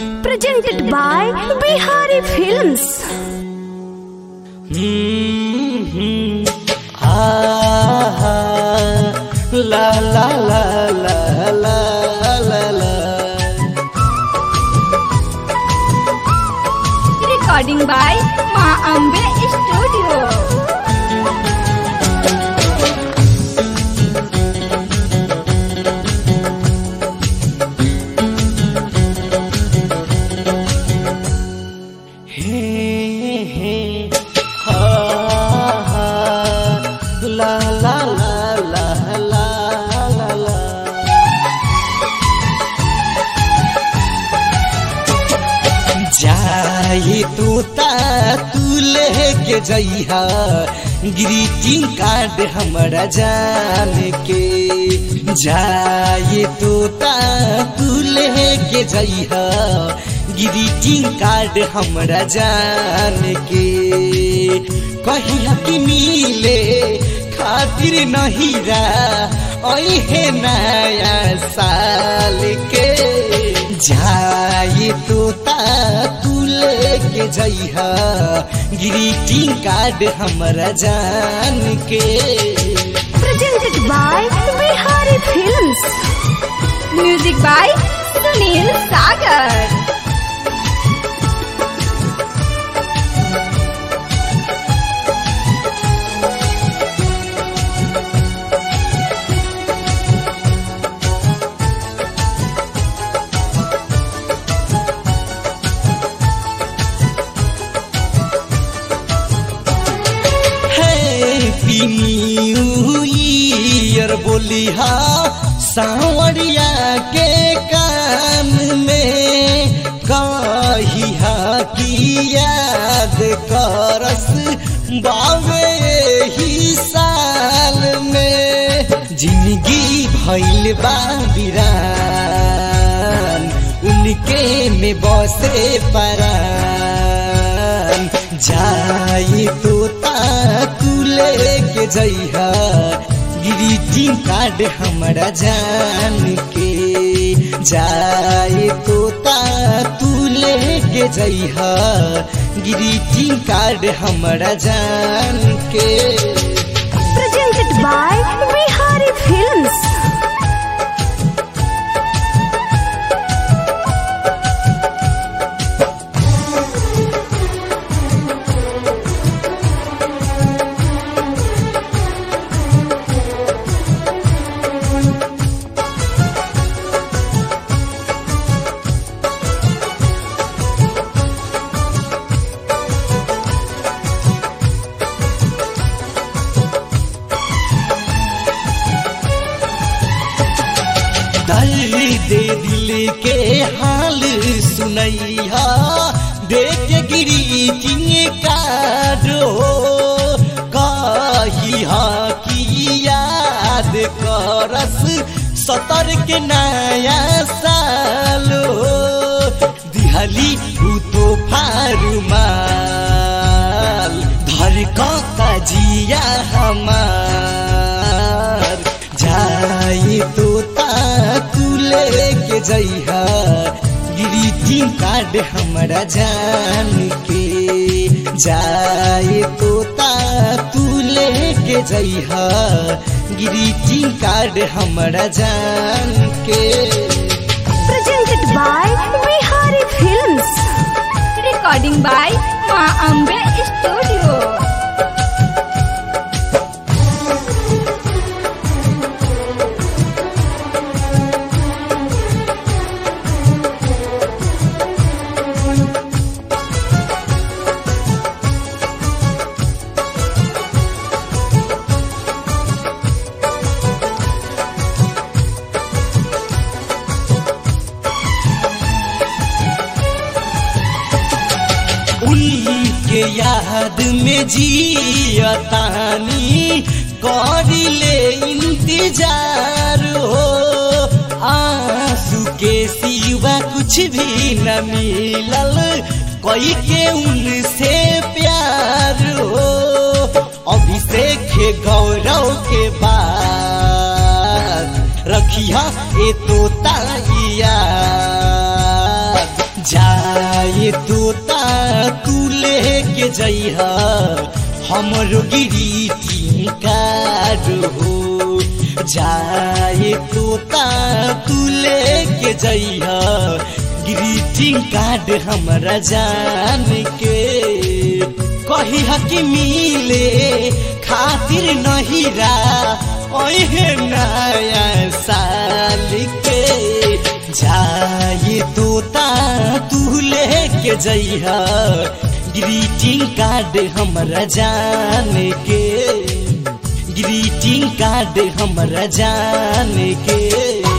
presented by Bihari Films. La la la la la la la Recording by Ma Ambe Studio. हे हे हा हा ला ला ला ला ला ला ला जाई तू ता तू लेके जइहा ग्रीटिंग कार्ड हमरा जान के जाई तू ता तू लेके जइहा ग्रीटिंग कार्ड हमरा जान के कहिया कि मिले खातिर नहीं रा ओहे नया साल के जाई तू ता तू लेके जइहा ग्रीटिंग कार्ड हमरा जान के Presented by Bihari Films. Music by Sunil Sagar. Happy new year बोलिहा सावरिया के कान में कहिहा की याद करस बावे ही साल में जिंदगी भइल बा बिरान उनके में बसे परान जाई तो ता तू लेके जइहा ग्रीटिंग कार्ड हमरा जान के जाई तो ता तू लेके जइहा ग्रीटिंग कार्ड हमरा जान के Presented by Bihari Films. दर्द दिल के हाल सुनैया देख गिरी किंग कारो कहिया की याद करस सतर के नया सालो दिहली उ तो फारुमाल धर का जिया हमार जाई तो ता तू लेके जइहा ग्रीटिंग कार्ड हमरा जान के जाई तो ता तू लेके जइहा ग्रीटिंग कार्ड हमरा जान के Presented by Bihari Films. Recording by Ma Ambe Studio. उनके याद में जियतानी करी ले इंतजार हो आंसू के सिवा कुछ भी न मिलल कोई के उनसे प्यार हो अभिषेक गौरव के बाद रखिया ए तो ताइया जाए तोता तू लेके जइहा हमरो गिरी कार हो जाए तोता तू लेके जइहा ग्रीटिंग कार्ड हमरा जान के कही कि मिले खातिर नहीं रा ओहे नया साल के जाए तोता तू लेके जइहा ग्रीटिंग कार्ड हमरा जान के ग्रीटिंग कार्ड हमरा जान के